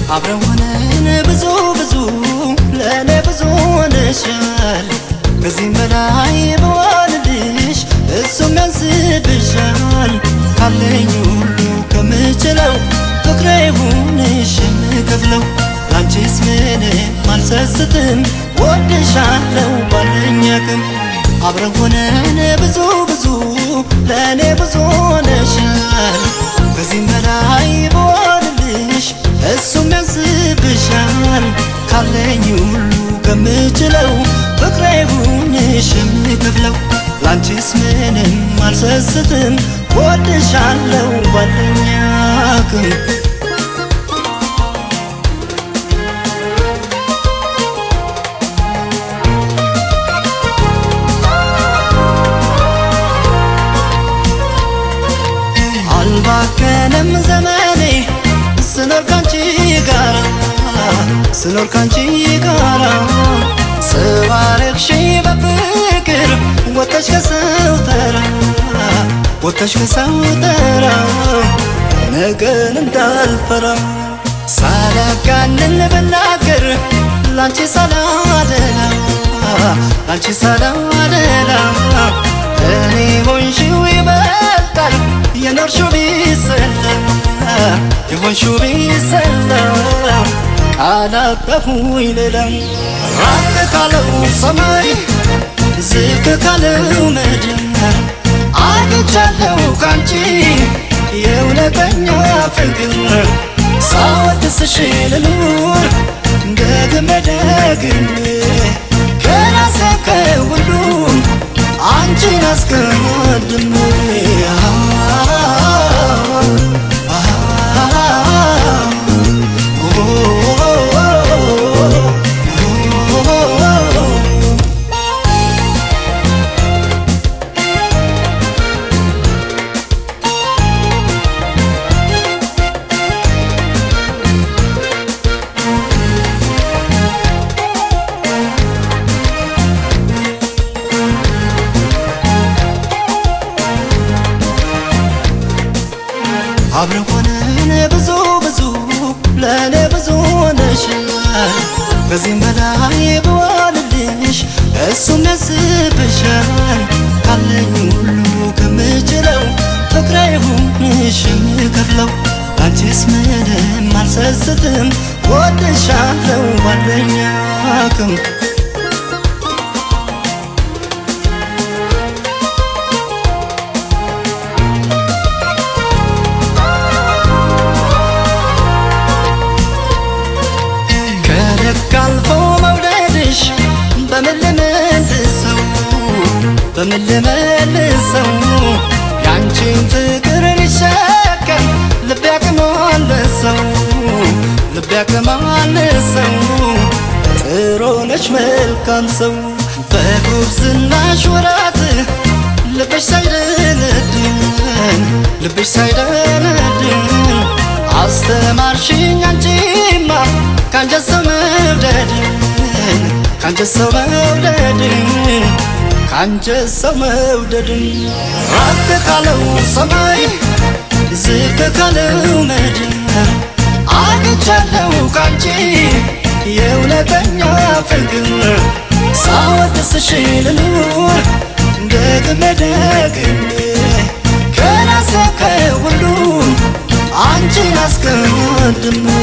አብረን ሆነን ብዙ ብዙ ለእኔ ብዙ ሆነሻል። ከዚህም በላይ በዋልልሽ እሱም ያንስብሻል። ካለኝ ሁሉ ከምችለው ፍቅሬ ይሁንሽ የምከፍለው ላንቺስ ምንም አልሰስትም ወድሻለው ባለኝ አቅም አብረን ሆነን ብዙ ብዙ ለእኔ ብዙ ሆነሻል። ከዚህም በላይ በዋልልሽ እሱም ያንስብሻል። ካለኝ ሁሉ ከምችለው ፍቅሬ ይሁንሽ የምከፍለው ላንቺስ ምንም አልሰስትም ወድሻለው ባለኝ አቅም አልባከነም ዘመኔ ስኖር ካንቺ ጋራ ስኖር ካንቺ ጋራ ስባረክሽ በፍቅር ወተሽ ከሰው ተራ ወተሽ ከሰው ተራ ነገን እንዳልፈራ ሳላጋንን ብናገር ላንቺ ሳላደላ ላንቺ ሳላደላ እኔ ሆንሽው ይበልጣል የኖርሽው ቢሰላ የሆንሽው ቢሰላ ቃላጠፉኝ ሌላ ራቅ ካለው ሰማይ ዝቅ ካለው ምድር አግኝቻለሁ ካንቺ የእውነተኛ ፍቅር ሳወድስሽ ልኑር ደግሜ ደግሜ ከራሴ ከሁሉም አንቺን አስቀድሜ አብረን ሆነን ብዙ ብዙ ለእኔ ብዙ ሆነሻል። ከዚህም በላይ በዋልልሽ እሱም ያስብሻል። ካለኝ ሁሉ ከምችለው ፍቅሬ ይሁንሽ የምከፍለው አንቺስ ምንም አልሰስትም ወድሻለው ባለኝ አቅም ከልክ አልፎ መውደድሽ በምን ልመልሰው በምን ልመልሰው ያንቺን ፍቅር ሊሸከም ልቤ ያቅማለሰው ልቤ ያቅማለሰው ጥሩ ነሽ መልካም ሰው በጉብዝናሽ ወራት ልብሽ ሳይደነድን ልብሽ ሳይደነድን አስተማርሽኝ አንቺማ ካንጀት ሰው መውደድን ካንጀት ሰው መውደድን ካንጀት ሰው መውደድን ራቅ ካለው ሰማይ ዝቅ ካለው ምድር አግኝቻለሁ ካንቺ የእውነተኛ ፍቅር ሳወድስሽ ልኑር ደግሜ ደግሜ ከራሴ ከሁሉም አንቺን አስቀድሜ